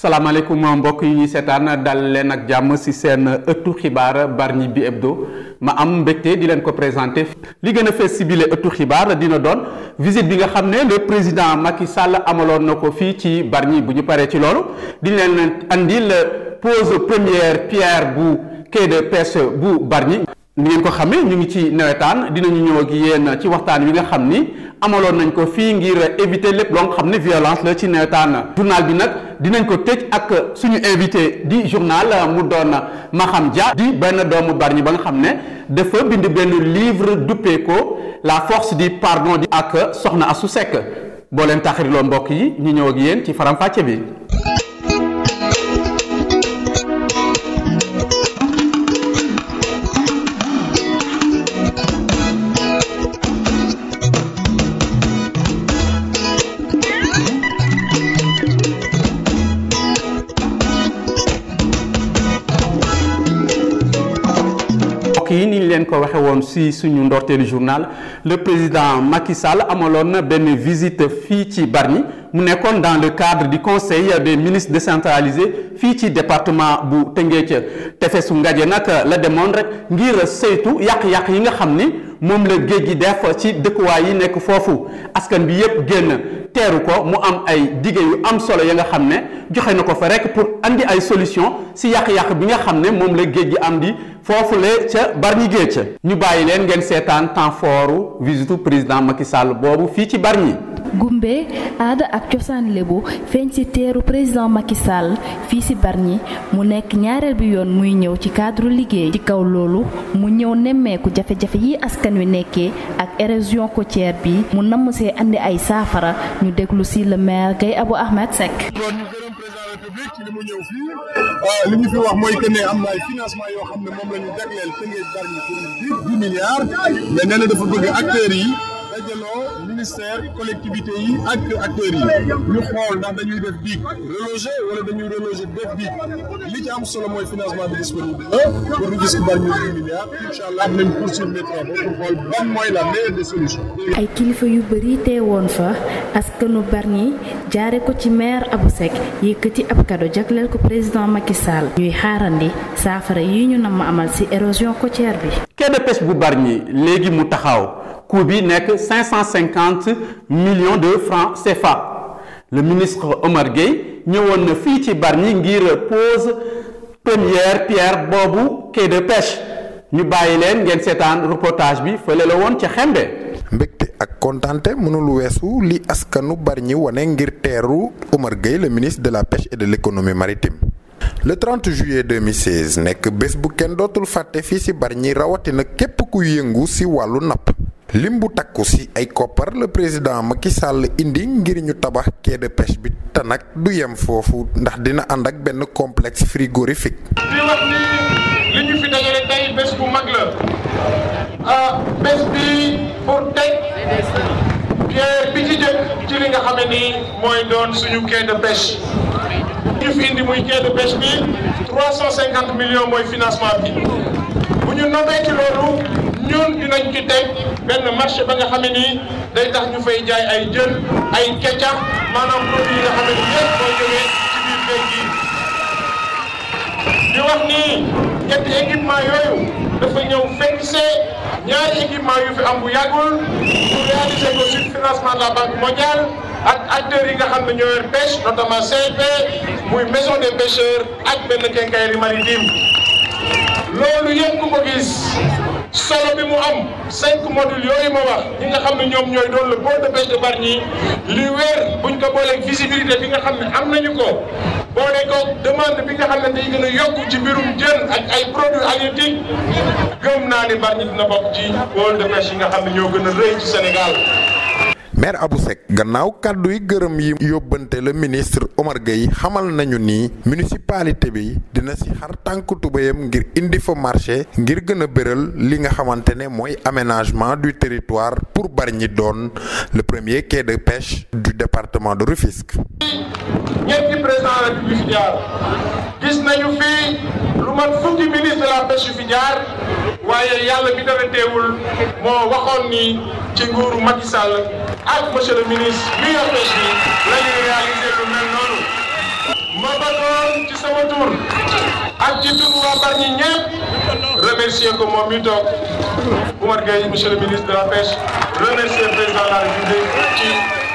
salaamaaleykum mbokk yi ñuy seetaan dal leen ak jàmm ci seen ëttu xibaar Bargny bi hebdo ma am mbégte di leen ko présenté li gën a fees ci bile ëttu xibaar dina doon visite bi nga xam ne le président Macky Sall amaloon na ko fii ci Bargny bu ñu paree ci loolu di leen andil pose première pierre bu quai de pêche bu Bargny ni ngeen ko xamee ñu ngi ci nawetaan dinañu ñëw ak yéen ci waxtaan wi nga xam ni amaloon nañ ko fii ngir éviter lépp loo nga xam ne violence la ci nawetaan journal bi nag dinañ ko tëj ak suñu invité di journal mu doon Maham Dia di benn doomu Bargny ba nga xam ne dafa bind benn livre duppee ko la force du pardon di ak Soxna Astou Seck boo leen taxariloo mbokk yi ñu ñëw ak yéen ci faram-fàcce bi. mbokk yi ni ñu leen ko waxe woon ci suñu ndorteelu journal le président Macky Sall amaloon na benn visite fii ci Bargny mu nekkoon dans le cadre du conseil des ministres décentralisé fii ci département bu Tëngéej tefesu Ngaje nag la demoon rek ngir saytu yàq-yàq yi nga xam ni moom la géej gi def ci dëkkuwaay yi nekk foofu askan bi yépp génn teeru ko mu am ay dige yu am solo ya nga xam ne joxe na ko fa rek pour andi ay solution ci yàq-yàq bi nga xam ne moom la géej gi am di foofule ca Bargny Géej ñu bàyyi leen ngeen seetaan temps fort visitu président Macky Sall boobu fii ci Bargny gumbe aada ak cosaan lébu feeñ ci teeru président Macky Sall fii ci Bargny mu nekk ñaareel bi yoon muy ñëw ci cadre liggéey ci kaw loolu mu ñëw nemmeeku jafe-jafe yi askan wi nekkee ak érosion côtière bi mu namm see andi ay saafara ñu déglu ci le maire Gaye Abou Ahmed Seck. kon ñu gërëm président de la République ci li mu ñëw fii li ñu fi wax mooy que ne am na ay financement yoo xam ne moom la ñu jagleel Tëngéej Bargny pour dix milliards mais nee na dafa bëgg acteurs yi dajaloo ministère collectivité yi ak acteurs yi ñu xool ndax dañuy def biig reloger wala dañuy reloger def biig li ci am solo mooy financement bi disponible la pour ñu gis ko Bargny dix milliards incha allah dinañ poursuivre les travaux pour xool ban mooy la meilleure des solutions. ay kilifa yu bëri teewoon fa askanu Bargny jaare ko ci maire Abou Seck yëkkati ab kado jagleel ko président Macky Sall ñuy xaarandi saafara yi ñu nam ma amal ci érosion côtière bi. quai de pêche bu Bargny léegi mu taxaw coût bi nekk 550 millions de francs CFA le ministre Omar Gueye ñëwoon na fii ci Bargny ngir pose première pierre boobu quai de pêche ñu bàyyi leen ngeen seetaan reportage bi fële la woon ca Xembe. mbégte ak kontante mënul weesu li askanu Bargny wane ngir teeru Omar Gueye le ministre de la pêche et de l'économie maritime. le 30 juillet 2016 nekk bés bu kenn dootul fàtte fii ci Bargny rawatina képp ku yëngu ci wàllu napp lim bu takku ci ay koppar le président Macky Sall indi ngir ñu tabax quai de pêche bi te nag du yem foofu ndax dina ànd ak benn complexe frigorifique. di wax ni li ñu fi dajale tey bés bu mag la ah bés bi pour teg pierre bi ci jëkk ci li nga xam ne nii mooy doon suñu quai de pêche. ñu fi indi muy quai de pêche bi 350 millions mooy financement bi bu ñu nommee ci loolu ñun dinañ ci teg benn marché ba nga xam ne nii day tax ñu fay jaay ay jën ay keccax maanaam produit yi nga xam ne nii yëpp mooy jógee ci biir géej gi. di wax ni ñetti équipement yooyu dafa ñëw fekk see ñaari équipement yu fi am bu yàggul pour réaliser ko sur financement de la banque mondiale. ak acteurs yi nga xam ne ñoo yor pêche notamment CNP muy maison des pêcheurs ak benn quincaillerie maritime loolu yëpp ku ko gis solo bi mu am cinq modules yooyu ma wax ñi nga xam ne ñoom ñooy doon le pôle de pêche de Bargny li wér buñ ko booleeg visibilité bi nga xam ne am nañu ko boole ko demande bi nga xam ne day gën a yokku ci mbirum jën ak ay produits halieutiques gëm naa ni Bargny dina bokk ci pôle de pêche yi nga xam ne ñoo gën a rëy ci Sénégal. maire Abou Seck gannaaw kàddu yi gërëm yi yóbbante le ministre Omar Gueye xamal nañu ni municipalité bi dina ci xar tànk tubéyam ngir indi fa marché ngir gën a béral li nga xamante ne mooy aménagement du territoire pour Bargny doon le premier quai de pêche du département de Rufisque. ñetti président de la République fi jaar gis nañu fi lu mat fukki ministre de la pêche fi jaar waaye yàlla bi dara teewul moo waxoon ni ci nguuru Macky Sall ak monsieur le ministre mi yor pêche bi la ñuy réaliser lu mel noonu ma bëggoon ci sama tur ak ci tur waa Bargny ñëpp remercier ko moom mi toog Oumar Gueye monsieur le ministre de la pêche remercier le président de la République ci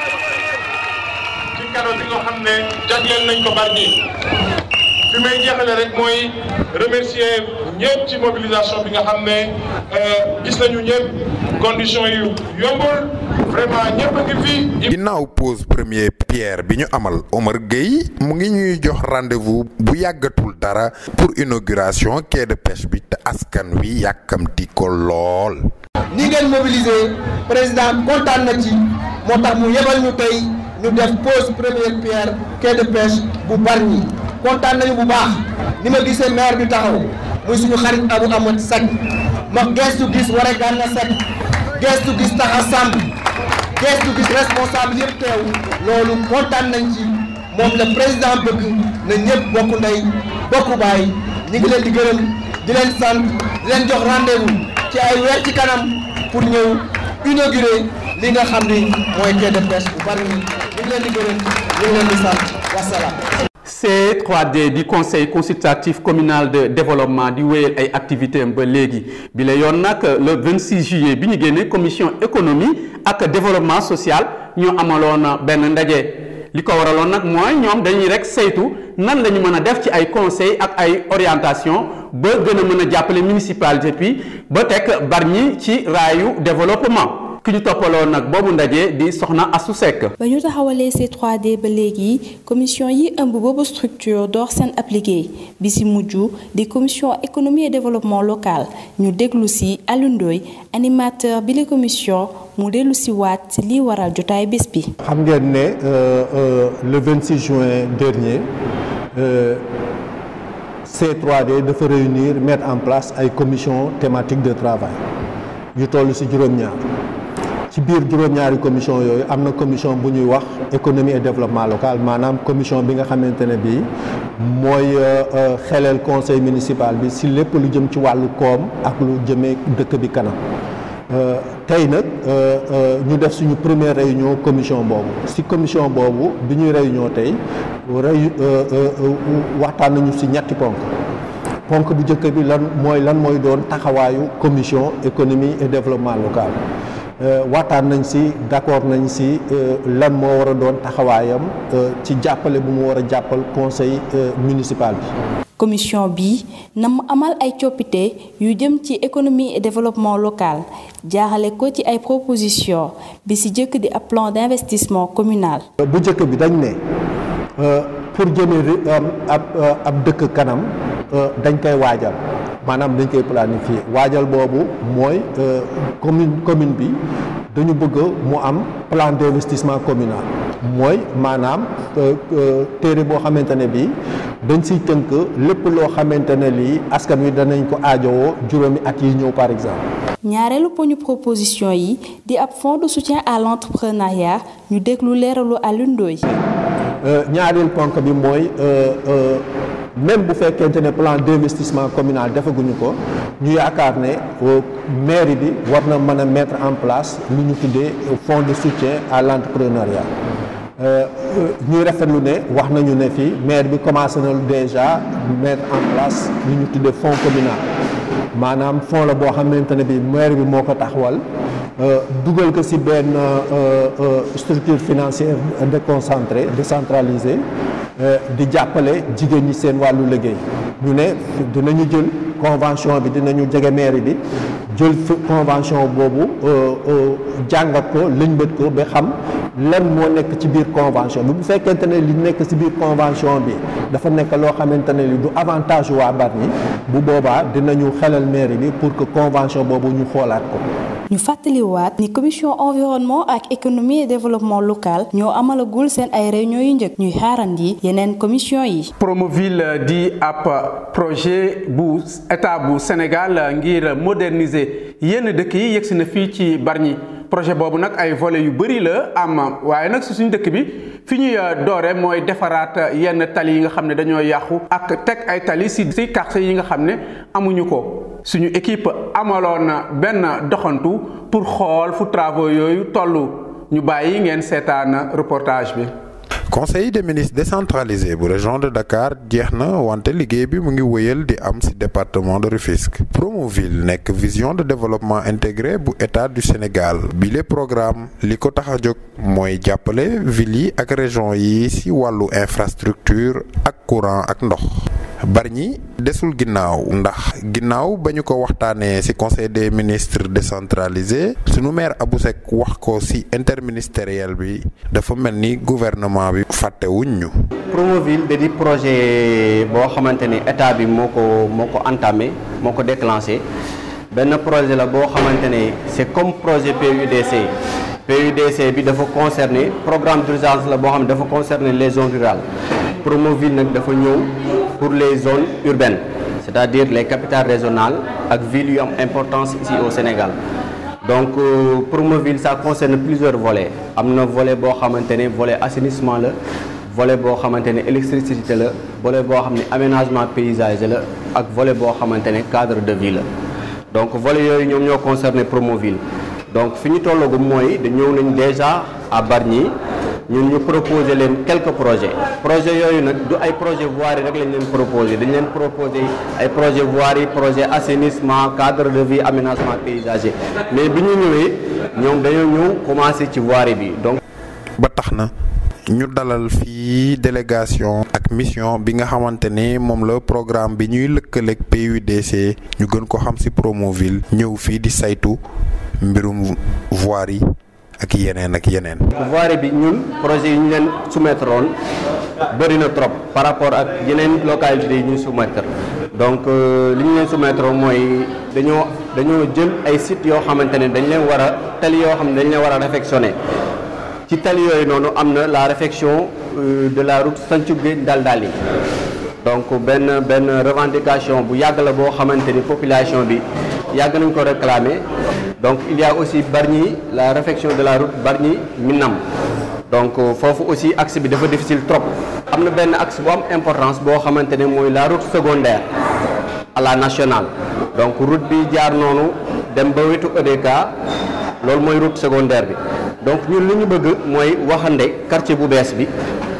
ci cadeau bi nga xam ne jagleel nañ ko Bargny fi may jeexale rek mooy remercier ñëpp ci mobilisation bi nga xam ne gis nañu ñëpp conditions yu yombul vraiment ñëpp a ngi fi. ginnaaw pose première pierre bi ñu amal Omar Gueye mu ngi ñuy jox rendez-vous bu yàggatul dara pour inauguration quai de pêche bi te askan wi yàkkamti ko lool. ni ngeen mobiliser président kontaan na ci moo tax mu yebal ñu tey ñu def pose première pierre quai de pêche bu Bargny kontaan nañu bu baax ni ma gisee maire bi taxaw muy suñu xarit Abou Amad Seck ma gestu gis Waré Gana Seck gestu gis Taxa Samb gestu gis responsable yëpp teew loolu kontaan nañ ci moom la président bëgg na ñëpp bokk ndey bokk baay ñi ngi leen di gërëm di leen sant di leen jox rendez-vous ci ay weer ci kanam pour ñëw inaugurer li nga xam ni mooy quai de pêche bu Bargny ñu ngi leen di gërëm ñu ngi leen di sant wasalaam. C3D di conseil consultatif communal de développement di wéyal ay activités am ba léegi bi la yoon nag le 26 juillet bi ñu génnee commission économie ak développement social ñoo amaloon benn ndaje li ko waraloon nag mooy ñoom dañuy rek saytu nan la ñu mën a def ci ay conseil ak ay orientation ba gën a mën a jàppale municipalité bi ba teg Bargny ci raayu développement ki ñu toppaloon nag boobu ndaje di soxna Assou Seck. ba ñu taxawalee C3D ba léegi commission yi ëmb boobu structure door seen ab liggéey bi si mujj di commission économie et développement local ñu déglu si Alioune Ndoye animateur bi la commission mu dellu si waat si lii waral jotaay bés bi. xam ngeen ne le 26 juin dernier C3D dafa réunir mettre en place ay commission thématique de travail ñu toll si juróom-ñaar. ci biir juróom-ñaari commission yooyu am na commission bu ñuy wax économie et développement local maanaam commission bi nga xamante ne bii mooy xelal conseil municipal bi si lépp lu jëm ci wàllu koom ak lu jëmee dëkk bi kanam tey nag ñu def suñu première réunion commission boobu si commission boobu bi ñuy réunion tey réu waxtaan nañu si ñetti ponk ponk bu njëkk bi lan mooy lan mooy doon taxawaayu commission économie et développement local waxtaan nañ si d'accord nañ si lan moo war a doon taxawaayam ci jàppale bu mu war a jàppal conseil municipal bi. commission bi na mu amal ay coppite yu jëm ci économie et développement local jaaxale ko ci ay proposition bi si jëkk di ab plan d'investissement communal. bu njëkk bi dañ ne pour jëmee ab ab dëkk kanam dañ koy waajal. maanaam dañ koy planifier waajal boobu mooy commune commune bi dañu bëgg mu am plan d'investissement communal mooy maanaam téere boo xamante ne bii dañ siy tënk lépp loo xamante ne lii askan wi danañ ko aajowoo juróomi at yi ñëw par exemple. ñaareelu poñu proposition yi di ab fonds de soutien à l'entrepreneuriat ñu déglu leeralu Alioune Ndoye. ñaareel ponk bi mooy. même bu fekkente ne plan d'investissement communal defaguñu ko ñu yaakaar ne mairie bi war na mën a mettre en place lu ñu tuddee fonds de soutien à l'entrepreneuriat ñuy rafetlu ne wax nañu ne fii maire bi commencé na déjà mettre en place lu ñu tuddee fonds communal maanaam fonds la boo xamante ne bi maire bi moo ko taxawal dugal ko ci benn structure financière déconcentrée décentralisée di jàppale jigéen ñi seen wàllu liggéey ñu ne dinañu jël convention bi dinañu jege mairie bi jël convention boobu jàngat ko lëñbët ko ba xam lan moo nekk ci biir convention bi bu fekkente ne li nekk ci biir convention bi dafa nekk loo xamante ne li du avantage waa Bargny bu boobaa dinañu xelal mairie bi pour que convention boobu ñu xoolaat ko ñu fàttaliwaat ni commission environnement ak économie et développement local ñoo amalagul seen ay réunion yu njëkk ñuy xaarandi yeneen commission yi. Promoville di ab projet bu état bu Sénégal ngir moderniser yenn dëkk yi yegsi na fii ci Bargny projet boobu nag ay volets yu bëri la am waaye nag si suñu dëkk bi fi ñuy doore mooy defaraat yenn tali yi nga xam ne dañoo yàqu ak teg ay tali si si quartier yi nga xam ne amuñu ko. suñu équipe amaloon benn doxantu pour xool fu travaux yooyu toll ñu bàyyi ngeen seetaan reportage bi. conseil des ministres décentralisé bu région de Dakar jeex na wante liggéey bi mu ngi wëyal di am ci département de Rufisque Promoville nekk vision de développement intégré bu état du Sénégal bi les programme li ko tax a jóg mooy jàppale ville yi ak région yi ci wàllu infrastructure ak courant ak ndox Bargny desul ginnaaw ndax ginnaaw ba ñu ko waxtaanee ci conseil des ministres décentralisé sunu maire Abou Seck wax ko ci interministériel bi dafa mel ni gouvernement bi fàttewuñ ñu. Promoville da di projet boo xamante ni état bi moo ko moo ko entamé moo ko déclenché benn projet la boo xamante ne c'est comme projet PUDC PUDC bi dafa concerner programme d'urgence la boo xam ne dafa concerner les zones rurales Promoville nag dafa ñëw pour les zones urbaines c'est-à-dire les capitales régionales ak villes yu am importance ici au Sénégal donc euh, Promoville ça concerne plusieurs volets am na volet boo xamante ne volet assainissement la volet boo xamante ne électricité la volet boo xam ne aménagement paysager la ak volet boo xamante ne cadre de vie la donc volet yooyu ñoom ñoo concerné Promoville donc fi ñu tollagum mooy da ñëw nañ déjà à Bargny ñun ñu proposé leen quelques projets projets yooyu nag du ay projet voirie rek lañ leen proposé dañ leen proposé ay projet voirie projet assainissement cadre de vie aménagement paysager mais bi ñu ñëwee ñoom dañoo ñëw commencé ci voirie bi donc ba tax na ñu dalal fii délégation ak mission bi nga xamante ne moom la programme bi ñuy lëkkaleeg PUDC ñu gën ko xam ci Promoville ñëw fii di saytu mbirum voirie ak yeneen ak yeneen. voirie bi ñun projet yi ñu leen soumettre woon bëri na trop par rapport ak yeneen localités yi ñu soumettre donc li ñu leen soumettre mooy dañoo dañoo jël ay sites yoo xamante ne dañ leen war a tali yoo xam ne dañ leen war a réfectionner ci tali yooyu noonu am na la réfection de la route Santhiou Gueye Daldali donc benn benn revendication bu yàgg la boo xamante ni population bi yàgg nañ ko réclamer donc il y a aussi Bargny la réfection de la route Bargny Minam donc foofu aussi axe bi dafa difficile trop am na benn axe bu am importance boo xamante ne mooy la route secondaire à la nationale donc route bi jaar noonu dem ba wetu EDK loolu mooy route secondaire bi donc ñun li ñu bëgg mooy waxande quartier bu bees bi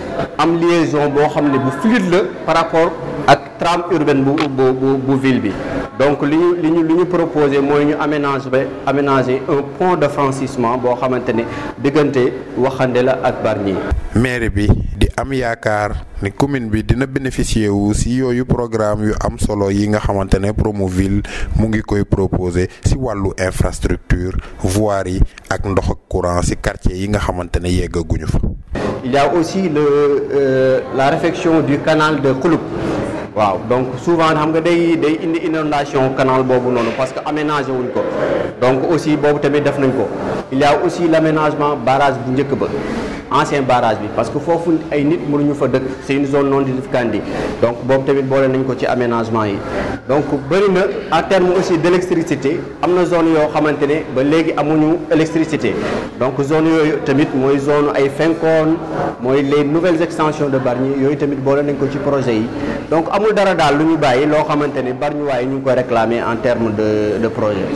am liaison boo xam ne bu fluide la par rapport ak trame urbaine bu bu bu bu ville bi donc li ñu li ñu li ñu proposé mooy ñu aménager aménager un pont de franchissement boo xamante ne diggante waxande la ak Bargny. maire bi di am yaakaar ni commune bi dina bénéficier wu ci yooyu programme yu am solo yi nga xamante ne Promoville mu ngi koy proposer ci wàllu infrastructure voirie ak ndox ak courant ci quartier yi nga xamante ne yeggaguñu fa. il y a aussi le euh, la réfection du canal de Kouloup waaw donc souvent xam nga day day indi inondation canal boobu noonu parce que aménagé wuñ ko donc aussi boobu tamit def nañ ko il y a aussi l' aménagement barrage bu njëkk ba ancien barrage bi parce que foofu ay nit mënuñu fa dëkk c' est une zone non aedificandi donc boobu tamit boole nañ ko ci aménagement yi donc bëri na en terme aussi d' électricité am na zone yoo xamante ne ba léegi amuñu électricité donc zone yooyu tamit mooy zone ay Fenkoon mooy les nouvelles extensions de Bargny yooyu tamit boole nañ ko ci projet yi donc amul dara daal lu ñu bàyyi loo xamante ne Bargny waaye ñu ngi koy réclamer en terme de de projet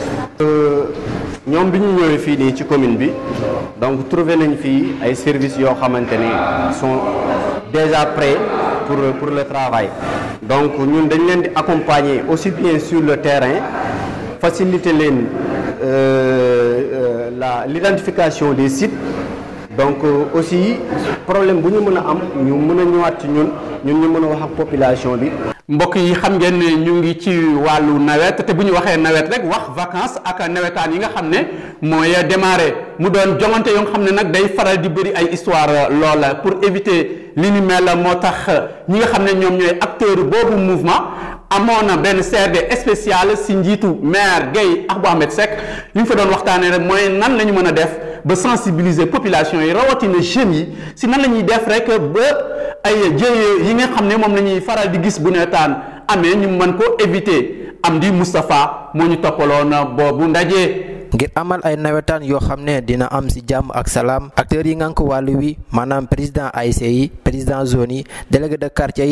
ñoom bi ñu ñëwee fii nii ci commune bi donc trouvé nañ fii ay services yoo xamante ne sont déjà prêts pour pour le travail donc ñun dañ leen di accompagner aussi bien sur le terrain faciliter leen la l'identification des sites donc aussi problème bu ñu mën a am ñu mën a ñëwaat ci ñun ñun ñu mën a wax ak population bi. mbokk yi xam ngeen ne ñu ngi ci wàllu nawet te bu ñu waxee nawet rek wax vacances ak nawetaan yi nga xam ne mooy démarrer mu doon jongante yoo nga xam ne nag day faral di bëri ay histoire loola pour éviter li ni mel moo tax ñi nga xam ne ñoom ñooy acteur boobu mouvement amoon na benn CRD spécial si njiitu maire Guèye Abou Ahmed Seck li ñu fa doon waxtaanee rek mooy nan la ñu mën a def ba sensibiliser population yi rawatina jeunes yi si nan la ñuy def rek ba ay jëye yi nga xam ne moom la ñuy faral di gis bu neetaan amee ñu mën ko éviter am di Moustapha moo ñu toppaloon boobu ndaje. ngir amal ay nawetaan yoo xam ne dina am ci jàmm ak salaam acteurs yi ngànk wàllu wi maanaam président ASC yi président zone yi délégué de quartier yi ak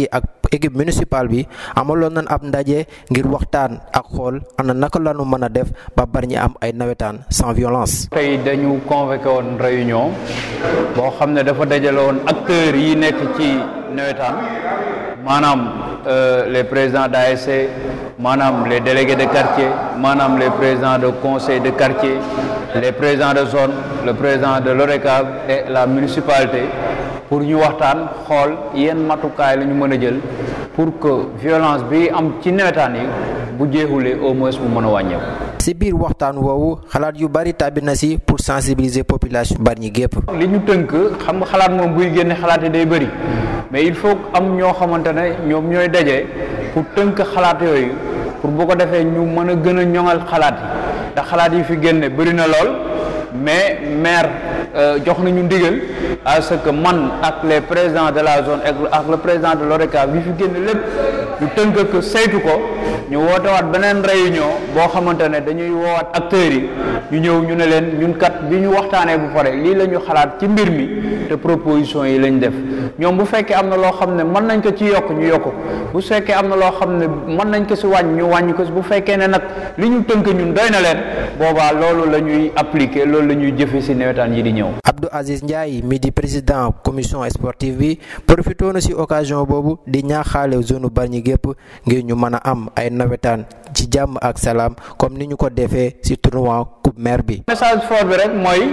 équipe municipale bi amaloon nañ ab ndaje ngir waxtaan ak xool ana naka lañu mën a def ba Bargny am ay nawetaan sans violence. tey dañu convoqué woon réunion boo xam ne dafa dajale woon acteurs yi nekk ci nawetaan maanaam les présidents d'ASC maanaam les délégués de quartier maanaam les présidents de conseil de quartier les présidents de zone le président de l'ORECAV et la municipalité pour ñu waxtaan xool yenn matukaay la ñu mën a jël pour que violence bi am ci nawetaan yi bu jeexulee au moins mu mën a wàññeeku. ci biir waxtaan woowu xalaat yu bari tàbbi na ci pour sensibiliser population Bargny gépp li ñu tënk xam nga xalaat moom buy génne xalaat yi day bëri mais il faut am ñoo xamante ne ñoom ñooy daje pour tënk xalaat yooyu pour bu ko defee ñu mën a gën a ñoŋal xalaat yi ndax xalaat yi fi génne bëri na lool mais maire jox nañu ndigal à ce que man ak les présidents de la zone ak le président de l'ORECAV bi fi génne lépp ñu tënk ko saytu ko ñu wootewaat beneen réunion boo xamante ne dañuy woowaat acteurs yi ñu ñëw ñu ne leen ñun kat bi ñu waxtaanee bu pare lii la ñu xalaat ci mbir mi te proposition yi lañ def ñoom bu fekkee am na loo xam ne mën nañ ko ci yokk ñu yokk ko bu fekkee am na loo xam ne mën nañ ko si wàññi ñu wàññi ko si bu fekkee ne nag li ñu tënk ñun doy na leen boobaa loolu la ñuy appliquer loolu la ñuy jëfe si nawetaan yi di ñëw. Abdou Aziz Ndiaye mi di président commission sportive bi profité na ci occasion boobu di ñaaxaale zone Bargny gépp ngir ñu mën a am ay nawetaan ci jàmm ak salaam comme ni ñu ko defee ci tournoi coupe maire bi. message fort bi rek mooy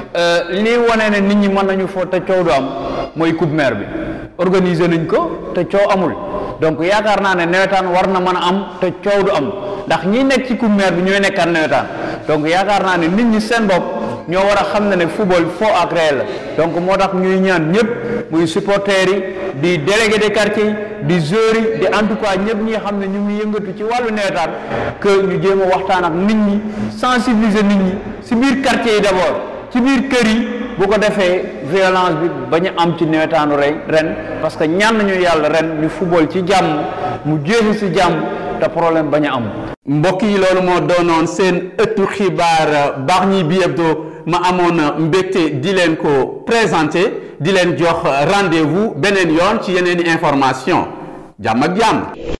lii wane ne nit ñi mën nañu foo te coow du am mooy coupe maire bi organiser nañ ko te coow amul donc yaakaar naa ne nawetaan war na mën a am te coow du am ndax ñi nekk ci coupe maire bi ñooy nekkaat nawetaan donc yaakaar naa ne nit ñi seen bopp. ñoo war a xam ne ne football faux ak réel la donc moo tax ñuy ñaan ñëpp muy supporters yi di délégué de quartier di joueurs yi di en tout cas ñëpp ñi xam ne ñu ngi yëngatu ci wàllu nawetaan que ñu jéem a waxtaan ak nit ñi sensibiliser nit ñi si biir quartier yi d'abord ci biir kër yi bu ko defee violence bi bañ a am ci nawetaanu rey ren parce que ñaan nañu yàlla ren ñu football ci jàmm mu jeexi si jàmm te problème bañ a am. mbokk yi loolu moo doonoon seen ëttu xibaar Bargny bi hebdo ma amoon mbégte di leen ko présenté di leen jox rendez-vous beneen yoon ci yeneen i information jàmm ak jàmm